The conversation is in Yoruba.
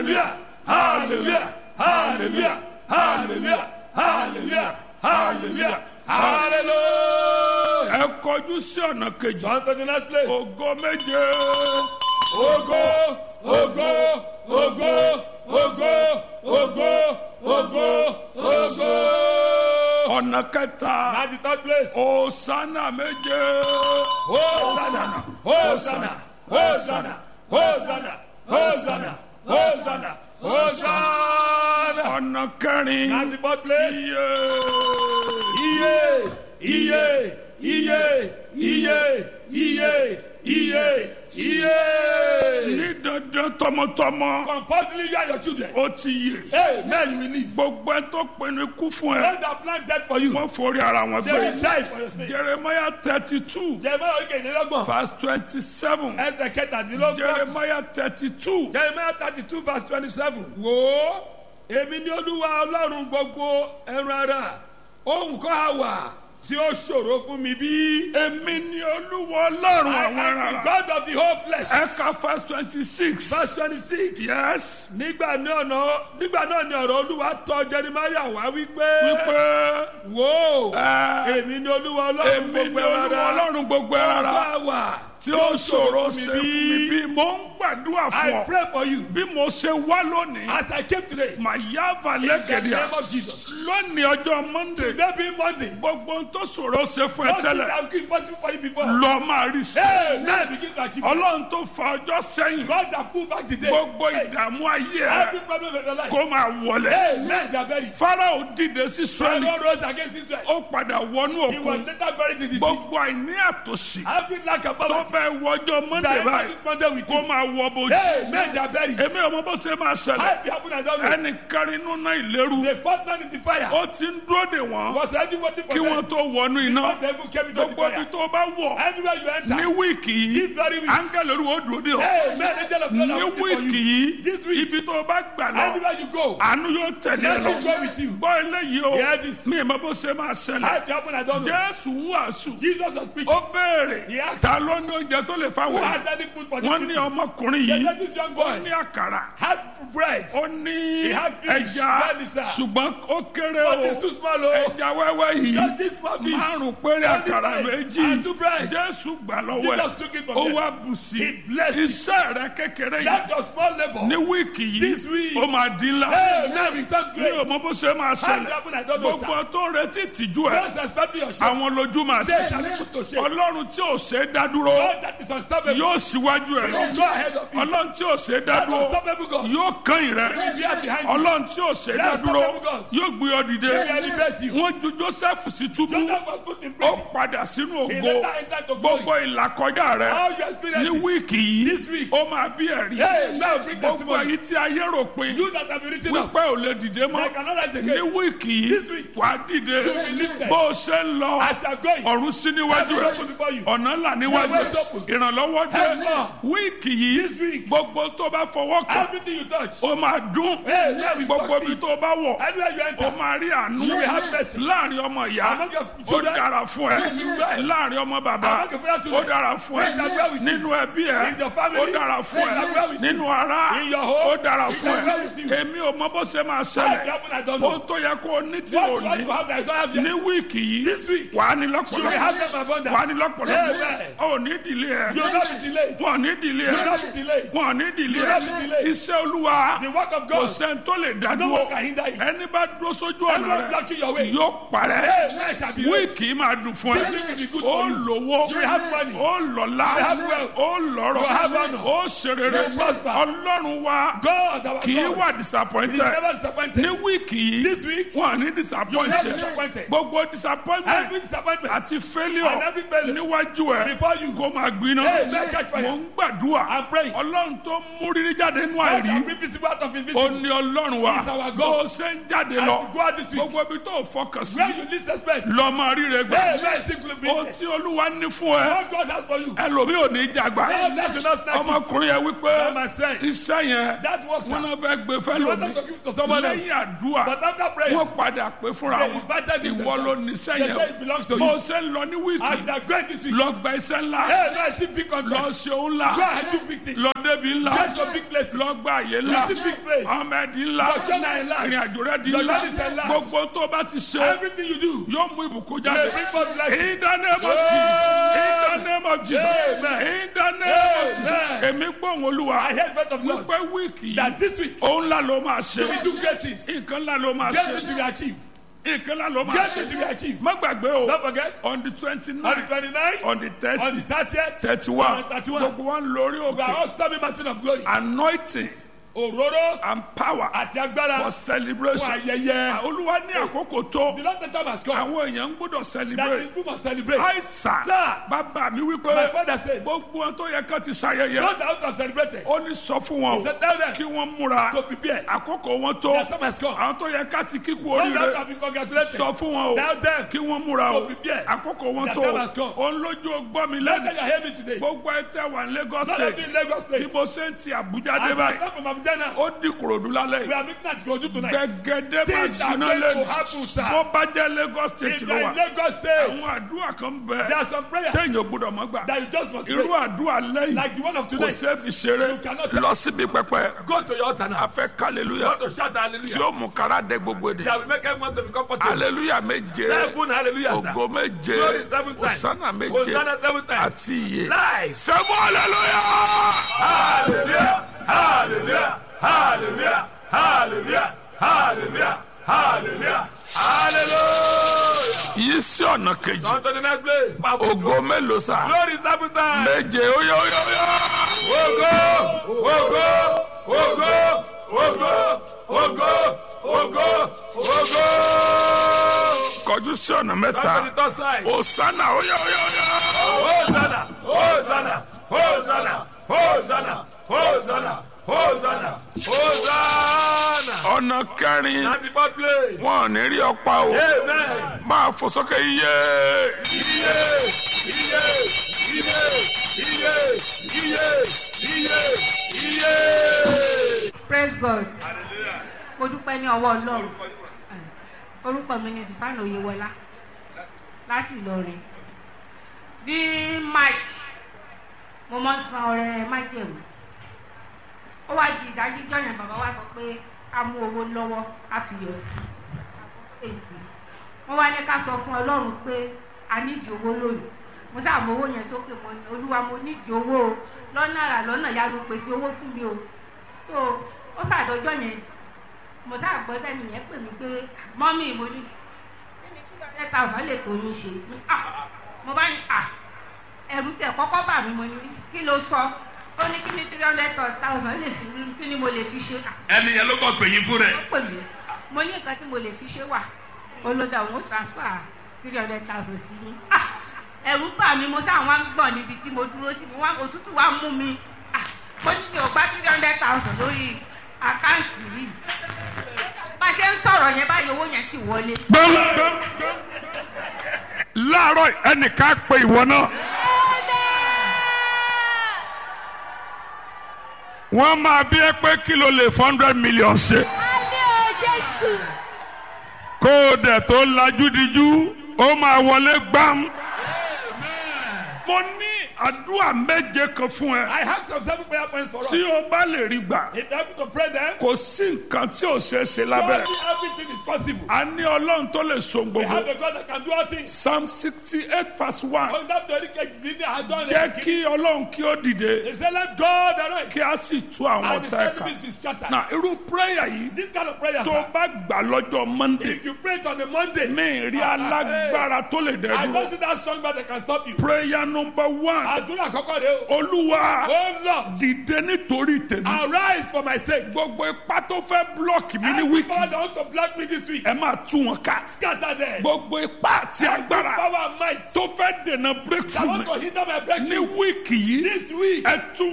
hallelujah hallelujah hallelujah hallelujah hallelujah hallelujah hallelujah. ẹ kọjú sí ọ̀nà kejì John to the next place. ògo méje Ogo, ogo, ogo, ogo, ogo, ogo, ogo. ọ̀nà kẹta At the third place. òsánà méje Hosanna, Hosanna, Hosanna, Hosanna, Hosanna, Hosanna, Hosanna. ọ̀nà kẹrin At the fourth place. iye Iye, iye, iye, iye, iye, iye, iye. ní dandan tọmọtọmọ Compulsively you and your children. ó ti yè Amen, you will live. gbogbo ẹ tó pinnu ikú fún ẹ Those that plan death for you, wọ́n forí ara wọn they will gbé die for your sake. jeremiah thirty two Jeremiah orí kejìlélọ́gbọ̀n. verse twenty seven Ẹsẹ̀ kẹtàdínlọ́gbọ̀n. jeremiah thirty two Jeremiah thirty two verse twenty seven. Wò ó, èmi ni olúwa ọlọ́run gbogbo ẹran ara. Ohun kan á wà tí ó ṣòro fún mi bí. èmi ni olúwa ọlọ́run I àwọn am the ará God of the whole flesh. ẹ̀ka verse twenty six Verse twenty six. yes Nígbà náà náà nígbà náà ni ọ̀rọ̀ olúwa tọ̀ Jeremiah wá wípé. wípé Wò ó, ẹ, èmi ni olúwa ọlọ́run èmi ni gbogbo ẹran olúwa ara. ọlọ́run gbogbo Ohun ara kan á wà tí ó ṣòro ṣe fún mi bí mo ń gbàdúrà I fún ọ pray for you bí mo ṣe wá lónìí as I came today. màyà In the valẹ́kẹ̀díà name of Jesus. lónìí ọjọ́ monday Today being Monday. gbogbo ohun tó ṣòro ṣe fún ẹ Those things tẹ́lẹ̀ that have been possible for you before. lọ máa rí sí Hey, now begin to achieve. it. ọlọ́run tó fa ọjọ́ sẹ́yìn God that pull back the day. gbogbo Hey, ìdààmú ayé ẹ every problem of your life. kó máa wọlé Hey, men they are buried. farao dìde sí israẹli Pharaoh rose against Israel. ó padà wọnú He was òkun later buried in the sea. gbogbo àìní àtòsí Every lack of tó poverty. fẹ́ wọjọ́ monday That báyìí is Monday with kó you. máa wọ bójú Hey, men they are buried. èmi ọmọ bó ṣe máa ṣẹlẹ̀ How it happen I don't know. ẹnì kárí inú náà ìlérú The fourth man in the fire ó ti ń dúró dè wọ́n was ready waiting for kí them. wọ́n tó wọnú iná But the evil came into the gbogbo ibi fire. tó bá wọ̀ Anywhere you ní enter. wíìkì yìí This very week. áńgẹ́lì olúwo dúró dè ọ́ Hey, men angel of God ní are waiting for wíìkì you. yìí This week. ibi tó bá gbà lọ Anywhere you go. àánú yóò tẹ̀lé ẹ Let lọ me go with you. gbọ́ eléyìí o Hear this. mi ìmọ̀ bó ṣe máa How ṣẹlẹ̀ it happen I don't know. jésù ń wàásù Jesus was preaching. ó béèrè Yeah. ta ló ní oúnjẹ tó lè Who fáwọn has any food for this wọ́n ní people? ọmọkùnrin They yìí let this young ó boy ní àkàrà had bread. ó ní He had fish, ẹja belly, sir. ṣùgbọ́n ó kéré But o it's too small o. ẹja wẹ́wẹ́ yìí Just this small fish. márùn péré Only àkàrà bread méjì and two bread. jésù gbà lọ́wọ́ Jesus ẹ̀ took it from ó them. wá bù sí He blessed it. iṣẹ́ rẹ kékeré yìí That your small labor. ní wíìkì yìí This week. ó máa di ńlá Hey, now we talk mi ò great. mọ bó ṣe máa How it ṣẹlẹ̀ happen I don't know. gbogbo sir. tó ń retí ìtìjú ẹ Those expecting your share. àwọn lójú máa They tì shall be put to shame. ọlọ́run tí ò ṣe é dá dúró God that is unstoppable. yóò síwájú ẹ lọ Go ahead of you. ọlọ́run tí ò ṣe é dá That dúró unstoppable God. yóò kàn rẹ He will be behind you. ọlọ́run tí ò ṣe é dá That's dúró unstoppable God. yóò gbé ọ dìde He will elevate you. wọ́n ju joseph sí túbú Joseph was put in ó prison. padà sínú He ògo later entered to glory. gbogbo ìlàkọjá rẹ How you ní experience wíìkì yìí This week. ó máa bí ẹ̀rí Hey, now bring gbogbo testimony. èyí tí ayé rò pé You that have been written off. wípé ò lè dìde mọ́ They cannot rise ní again. wíìkì This yìí week. wà á dìde be lifted. bó o ṣe ń lọ As you are going. ọ̀run sí níwájú Heaven rẹ open before you. ọ̀nà ńlá níwájú Heaven rẹ open. ìrànlọ́wọ́ dé Heaven. wíìkì yìí This week. gbogbo tó bá fọwọ́ kàn Everything you touch. ó máa dún Hey, now we gbogbo ibi succeed. tó bá wọ̀ Anywhere you ó enter. máa rí àánú You will have mercy. láàrin ọmọ ìyá Among your ó children. dára fún ẹ You will well. láàrin ọmọ bàbá Among your fellow ó children. dára fún ẹ Things are well with you. nínú ẹbí ẹ In your family. ó dára fún Things are well ẹ with you. nínú ara In your home. ó dára Things fún are well ẹ with you. èmi ò mọ bó ṣe máa How it ṣẹlẹ̀ happen I don't ó know. tó yẹ kó o ní tí What ò you want ní to have that I don't have ní yet. wíìkì yìí This week. wà á ní You will lọ́pọ̀lọpọ̀ have them abundance. wà á ní lọ́pọ̀lọpọ̀ Amen. ó ní ìdílé ẹ You will not be delayed. wọn ò ní ìdílé You will ẹ not be delayed. wọn ò ní ìdílé You will ẹ not be delayed. iṣẹ́ olúwa The work of kò God. sẹ́ni tó lè dá No dúró one can hinder it. ẹni bá dúró sójú ọ̀nà Anyone rẹ blocking your way. yóò parẹ́ Amen shall be raised. wíìkì máa dùn fún ẹ This week will be good ó for you. lówó You will have money. ó lọ́lá You will have wealth. ó lọ́rọ̀ You will have honor. ó ṣerere You will prosper. ọlọ́run wa God, our kì í God. wà He is disappointed never disappointed. ní wíìkì yìí This week, wọn à ní you will not be disappointed disappointed. gbogbo disappointment Every disappointment àti failure and every failure níwájú ẹ before you. kó máa gbiná Hey, man, catch fire. mò ń gbàdúrà I'm praying. ọlọ́run tó mú rírí jáde nínú God àìrí that bring visible out of ó invisible. ní ọlọ́run wa He's our God. bó o ṣe ń jáde As lọ you go out this week, gbogbo ibi tó o fọkàn sí where you least expect. lọ máa ríre gbà Hey, man, single ohun business. tí olúwa ní fún ẹ What God has for you. ẹlòmíì ò ní jàgbá Hey, that will not snatch it. ọmọkùnrin yẹn wípé By myself. iṣẹ́ yẹn That works. wọn sir. náà fẹ́ gbé You fẹ́lòmíì want to give it to someone else. lẹ́yìn àdúrà But after prayer, wọ́n padà pé fúnra they wọn invited him. ìwọ ló ní iṣẹ́ They yẹn say it belongs to bó o you. ṣe ń lọ ní As wíìkì they are going this week, lọ gba iṣẹ́ ńlá hey, Yes, I see big lọ contract. ṣe òun ńlá Go and do big things. lọ débi ńlá Get to big places. lọ gba àyè ńlá Visit big place. ọmọ ẹ̀dín ńlá Your journey in life. ìrìn àjò rẹ di Your ńlá journey is in life. gbogbo tó bá ti ṣe Everything you do. yóò mú ìbùkún May jáde bring forth blessing. in the name of Jesus in the name of Jesus Amen. in the name of Jesus Amen. èmi gbóhùn olúwa I heard word of Lord. wípé wíìkì That yìí this week òun ńlá ló máa ṣe we do great things. nǹkan ńlá ló máa Great things ṣe we achieve. nǹkan ńlá ló máa Great ṣe things we achieve. má gbàgbé o Don't forget. on the twenty On the nine 29th, on the on thirty the 30th, thirty one on the 31, gbogbo wọn lórí we are òkè all storming mountain of glory. anointing Òróró and power àti agbára for fún celebration ayẹyẹ. olúwa ní àkókò tó The Lord time has come àwọn èèyàn ń gbọ́dọ̀ that celebrate the people must celebrate. àìsàn Sir, bàbá mi my wípé father says, gbogbo wọn tó yẹ ká ti ṣayẹyẹ those that have celebrated, ó ní sọ fún wọn he o said, tell them kí wọ́n múra to prepare. àkókò wọn tó Their time has come. àwọn tó yẹ ká ti kíkú Those that oríire have been congratulated, sọ fún wọn o tell them kí wọ́n múra o to prepare. àkókò wọn Their tó time has come. o ń lójú ọgbọ́n mi Let lẹ́nu them hear me today. gbogbo ẹ tẹ wà ní Lagos None of state you in Lagos bí State. mo ṣe ń ti Àbújá dé As I báyìí come from Abuja now, ó di Ìkòròdú lálẹ́ we yìí are meeting at Goju tonight. gẹ́gẹ́dẹ́ máa Things are jiná going to lẹ́nu happen, sir. bó bá jẹ́ Lagos state If you ló are wà in Lagos State, àwọn àdúrà kan bẹ there are some prayers téèyàn ò gbọ́dọ̀ mọ́ gbà that you just must irú pray. àdúrà lẹ́yìn Like the one of kò tonight. ṣeé fi ṣeré You cannot lọ síbi pẹpẹ Go to your altar now. a fẹ́ kálẹ̀lúyà To shout tí hallelujah. ó mú kára dé gbogbo èdè That will make everyone to be comfortable. aleluya méje Seven hallelujah, sir. ògo méje Glory seven times. osana méje Hosanna seven times. àti iye Live. sẹ́mu aleluya. Hallelujah. Hallelujah. Hallelujah. Hallelujah. Hallelujah. Hallelujah. Hallelujah. yìí sí ọ̀nà kejì On to the next place. Powerful ògo mélòó sá Glory seven times. méje óyá óyá óyá. Ogo, ogo, ogo, ogo, ogo, ogo, ogo. kọjú sí ọ̀nà On to the mẹ́ta third side. osana óyá óyá óyá. Hosanna, Hosanna, Hosanna, Hosanna, Hosanna, Hosanna, Hosanna. ọ̀nà kẹrin At the fourth place. wọn ò ní rí ọ̀pá o Amen. máa fò sókè iye. Iye, iye, iye, iye, iye, iye, iye. praise god mo dúpẹ́ ní ọwọ́ ọlọ́run orúkọ mi ni susanna oyewọlá láti ìlọrin ní march mo mọ san ọrẹ májèlú ó wá di ìdájí jọyàn bàbá wa sọ pé a mú owó lọ́wọ́ a fi yọ sí èsì wọ́n wá ní ká sọ fún ọlọ́run pé a nídìí owó lónìí mo sáà mọ owó yẹn sókè mọ́ ni olúwa mo nídìí owó o lọ́nà àrà lọ́nà yá ló pèsè owó fún mi o tó ó ṣàdọjọ́ yẹn mo sáà gbọ́ sẹ́ni yẹn pè mí pé mọ́mí mo ní kíni kí ọ̀rẹ́ thousand lè tó yín ṣe Ah, mo bá ní à ẹ̀rù tẹ̀ kọ́kọ́ bà mí mo ní kí ló sọ ó ní kíni three hundred thousand lè fi kí ni mo lè fi ṣe à Ẹni yẹn ló kọ́ pè yín fún rẹ̀. ó pè mí mo ní nǹkan tí mo lè fi ṣe wà olódà òun ó transfer three hundred thousand sí mi Ah, ẹ̀rù bà mí mo sáà wá ń gbọ̀n níbi tí mo dúró sí mo wá òtútù wá mú mi Ah, mo ní mi ò gbá three hundred thousand lórí àkáǹtì yìí bá a ṣe ń sọ̀rọ̀ yẹn báyìí owó yẹn sì wọlé. gbẹ́ngbẹ́ng láàárọ̀ ẹnìkan pe ìwọ náà. wọ́n máa bí ẹ pé kí ló lè four hundred million ṣe. kó o dẹ̀ tó lajú dijú ó máa wọlé gbám. mo ní àdúrà méje kan fún ẹ. I have some seven prayer points for us. tí o bá lè rí gbà If you have to pray them, kò sí nǹkan tí ò ṣeé ṣe lábẹ́. surely everything is possible. a ní ọlọ́run tó lè so We have gbogbo. a God that can do all things. psalm sixty eight verse one. Ohun tó torí kejì ní ní àádọ́rin. jẹ́ kí ọlọ́run kí ó dìde He said, let God arise. kí a sì tú àwọn And his ọ̀tá ẹ̀ka. enemies be scattered. na irú prayer yìí This kind of prayer, tó sir, bá gbà lọ́jọ́ monday if you pray it on a Monday, mi rí alágbára tó lè I dẹ́rù. don't think that strong man that can stop you. prayer number one Àdúrà àkọ́kọ́ rẹ̀ o. olúwa Oh Lord, dìde nítorí tèmi. arise for my sake. gbogbo ipá tó fẹ́ blọọkì mi ní Every wíìkì power that want to block me this week, ẹ máa tú wọn ká. scatter them. gbogbo ipá àti agbára Power and might tó fẹ́ dènà that breakthrough want mi to hinder my ní breakthrough wíìkì yìí this week. ẹ tú